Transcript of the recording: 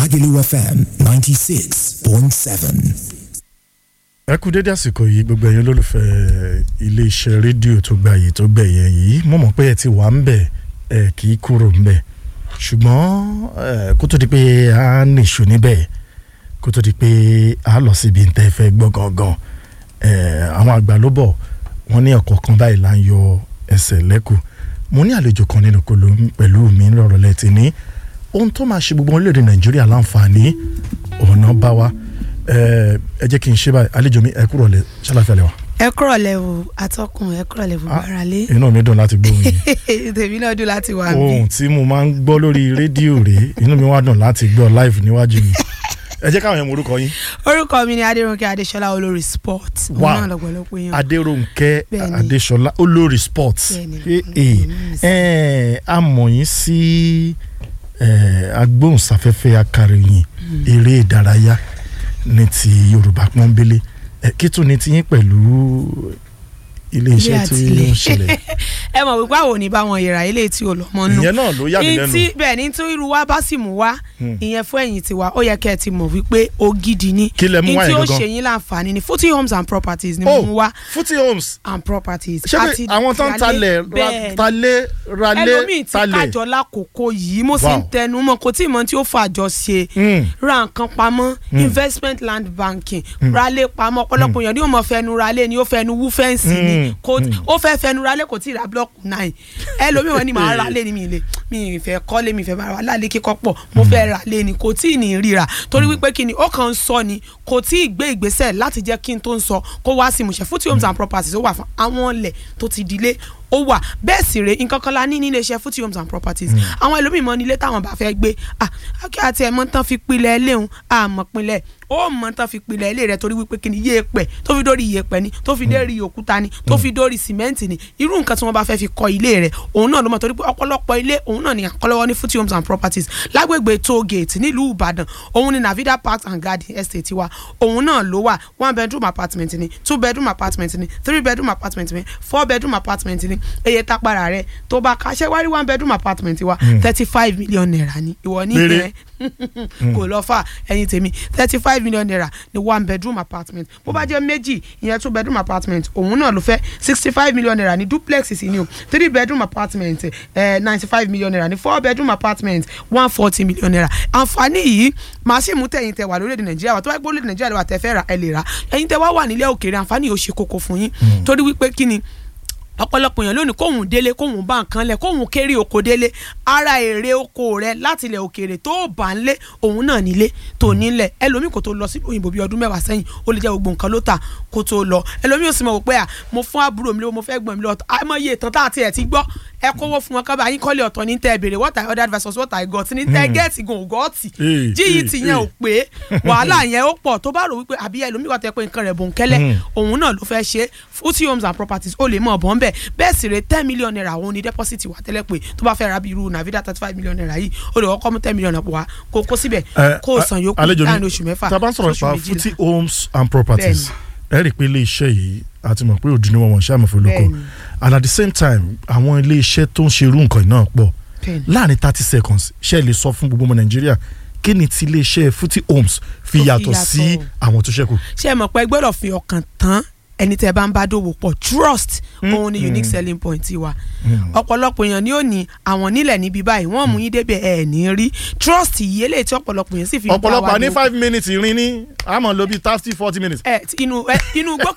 Lagelu FM 96.7. ẹ kú dédé àsìkò yìí gbogbo ẹ̀yin olólùfẹ́ iléeṣẹ́ rédíò tó gba yìí tó gbẹ̀yẹ yìí mo mọ̀ pé ẹ ti wà ń bẹ̀ ẹ kì í kúrò ń bẹ̀ ṣùgbọ́n ẹ, kó tó di pé a nìṣó níbẹ̀ kó tó di pé a lọ síbi ntẹ́ fẹ́ gbọ́ gangan ẹ, àwọn àgbà ló bọ̀ wọ́n ní ọ̀kọ̀ọ̀kan báyìí là ń yọ ẹsẹ̀ lẹ́kù mo ní àlejò kan nínú kolo pẹ̀lú mi lọ́rọ̀ lẹ́tì ní ohun tó máa ṣe gbogbo orílẹ̀-èdè nàìjíríà láǹfààní ọ̀nà bá wa ẹ ẹ jẹ́ kí n ṣe báyìí àlejò mi ẹ kúrò lẹ ṣàlàfẹ́ lẹ wa. ẹ kúrọ̀lẹ́ o atọ́kùn ẹ kúrọ̀lẹ́ fún Ah, ara lé inú mi dùn láti gbóhùn yìí tèmi náà dùn láti wà bí ohun tí mo máa ń gbọ́ lórí rédíò rèé inú mi wá dùn láti gbọ́ live níwájú mi ẹ jẹ́ káwọn yẹn mọ orúkọ yín orúkọ mi ni adéròǹkè adéṣọlá olórí sport òun Wow. náà lọ́pọ̀lọpọ̀ yẹn adéròǹkẹ́ Bẹ́ẹ̀ni. adéṣọlá olórí sports Bẹ́ẹ̀ni, Eh, olórí eh, sports. eh, a mọ̀ yín sí eh, agbóhùnsáfẹ́fẹ́ akàròyìn eré ìdárayá ní ti yorùbá pọ́nbélé Eh, kí tún ni tiyín pẹ̀lú iléeṣẹ́ Ilé tí àti ilé. ó ń ṣẹlẹ̀ ẹ mọ̀ wípé àwọn ò ní bá wọn yẹra ilé tí ò lọ́mọ nù ìyẹn náà ló yà mí lẹ́nu Ìtí- bẹ́ẹ̀ ni tí irú wa bá sì mú wá Hmm. ìyẹn fún ẹ̀yìn tiwa ó yẹ kẹ́ ẹ ti mọ̀ wípé ògidì ni Kí lẹ mú wá Ìyí tí yẹn ó gangan? ṣe yín láǹfààní ni footy homes and properties ni mo mú oh wá footy homes and properties ṣé pé àti àwọn tó ń ìyálé- talẹ̀ ra- bẹ́ẹ̀ ni. talé ralé ẹlòmíì ti talẹ̀ kájọ lákòókò yìí mo sì ń Wow. tẹnu mọ́ kò tí ì mọ̀ tí ó fàjọ ṣe Mm. ra nǹkan pamọ́ investment land banking ralé pamọ́ ọ̀pọ̀lọpọ̀ èèyàn ni ó mọ̀ fẹnu ralé ni ó fẹnu wú fẹ́ǹsì ni Mm. kò Mm. ó fẹ́ fẹnu ralé kò tí ì ra blọọkù náà ẹlòmíì wọn ni màá ralé ni mi ì lè mi ì fẹ́ kọ́lé mi ì fẹ́ máa ralé kíkọ́ pọ̀ mo fẹ́ ralé ni kò tí ì ní ríra torí wípé kí ni ó kàn ń sọ ni kò tí ì gbé ìgbésẹ̀ láti jẹ́ kí n tó ń sọ kó wá sí ìmúṣẹ fúti homes and properties ó wà fún àwọn ilẹ̀ tó ti dilé ó wà bẹ́ẹ̀ sì rè nǹkan kan la ní nílé iṣẹ́ fúti homes and properties àwọn ẹlòmíì mọ nílé táwọn bá fẹ́ gbé ah kí àti ẹ̀mọ́ tán fi pilẹ̀ léhùn àmọ́ pilẹ̀ ó mọ̀ tán fi pilẹ̀ ilé rẹ̀ torí wípé kí ni yéèpẹ̀ tó fi dórí yéèpẹ̀ ni tó fi dórí òkúta ni tó fi dórí sìmẹ́ǹtì ni irú nǹkan tí wọ́n bá fẹ́ fi kọ́ ilé rẹ̀ òun náà ló mọ̀ torí pé ọ̀pọ̀lọpọ̀ ilé òun náà ni àkọlọ́wọ́ ní fúti homes and properties lágbègbè toll gate nílùú ìbàdàn òun ni navida park and garden estate wa òun náà ló wà one bedroom apartment ni two bedroom apartment ni three bedroom apartment ni four bedroom apartment ni eye tápára rẹ̀ tó bá kaṣẹ́ wárí one bedroom apartment wa thirty five million naira ni ìwọ ní Péré. ìrẹ́ kò lọ fà ẹyin tèmi thirty five million naira ni one bedroom apartment bó bá jẹ́ méjì ìyẹn two bedroom apartment òun náà ló fẹ́ sixty five million naira ní duplex sí ni o three bedroom apartment ninety five million naira ní four bedroom apartment one forty million naira àǹfààní yìí màá sì mú tẹ̀yìn tẹ̀ wà lórílẹ̀‐èdè nàìjíríà wà tó bá gbọ́ lórílẹ̀ nàìjíríà wà tẹ̀ fẹ́ ra ẹ lè ra ẹ̀yin tẹ̀ wá wà nílẹ̀ òkèèrè àǹfààní yìí ó ṣe kókó fún yín torí wípé kí ni ọ̀pọ̀lọpọ̀ èèyàn lónìí kóhùn délé kóhùn bá nǹkan lẹ̀ kóhùn kéré oko délé ara èrè oko rẹ láti ilẹ̀ òkèèrè tó bá ń lé òun náà nílé tó nílẹ̀ ẹlòmíì kò tó lọ sí òyìnbó bíi ọdún mẹ́wàá sẹ́yìn ó lè jẹ́ gbogbo nǹkan ló tà kó tó lọ ẹlòmíì ò sì mọ̀ wò pé à mo fún àbúrò mi lówó mo fẹ́ gbọ̀n mi lọ́tọ̀ àmọ́ iye ìtàn tá àti ẹ̀ ti gbọ́ ẹ kówó fún wọn kábàá yín kọ́lé ọ̀tọ̀ ní tẹ́ ẹ béèrè what I ordered versus what I got ní tẹ́ gẹ́ẹ̀tì gan ògọ́ọ̀tì Eh, jíyì eh, tìyẹn ò eh. pé wàhálà yẹn ó pọ̀ tó bá rò wípé àbí ẹlòmíì kan tẹ pé nǹkan rẹ̀ bò ń kẹ́lẹ́ Mm. òun náà ló fẹ́ ṣe fúti homes and properties ó lè mọ̀ bọ́ ń bẹ̀ bẹ́ẹ̀ sì rè ten million naira òun ni deposit wà tẹ́lẹ̀ pé tó bá fẹ́ ra bí irú navida thirty five million naira yìí ó lè kọ́kọ́ mú ten million naira wá kó kó síbẹ̀ Eh, kó o san yòókù àlejò mi, láàrin oṣù mẹ́fà tá a bá ń sọ̀rọ̀ sóṣù nípa méjìlá. footy homes and properties ẹ rí i pé ilé iṣẹ́ yìí àti mọ̀ pé òdì ni wọ́n wọ̀n ṣáà mọ̀ fún olóko Bẹ́ẹ̀ni. and at the same time àwọn ilé iṣẹ́ tó ń ṣe irú nǹkan náà pọ̀ Bẹ́ẹ̀ni. láàrin thirty seconds ṣe lè sọ fún gbogbo ọmọ nàìjíríà kí ni ti ilé iṣẹ́ footy homes fi Tó fi yàtọ̀ sí yàtọ̀. àwọn tó ṣẹ́kù. ṣé ẹ mọ̀ pé ẹ gbọ́dọ̀ fi ọkàn tán ẹni tẹ́ bá ń bá dòwò pọ̀ trust òun ni unique selling point wa ọ̀pọ̀lọpọ̀ èèyàn ni ó ní àwọn nílẹ̀ níbi báyìí wọ́n mú yín débẹ̀ ẹ̀ ní rí trust yìí eléyìí tí ọ̀pọ̀lọpọ̀ èèyàn sì fi ń bá wa ọ̀pọ̀lọpọ̀ ní dòwò five minutes rin ní àmọ́ ló bí thirty forty minutes. ẹ tí inú ẹ inú gbọ́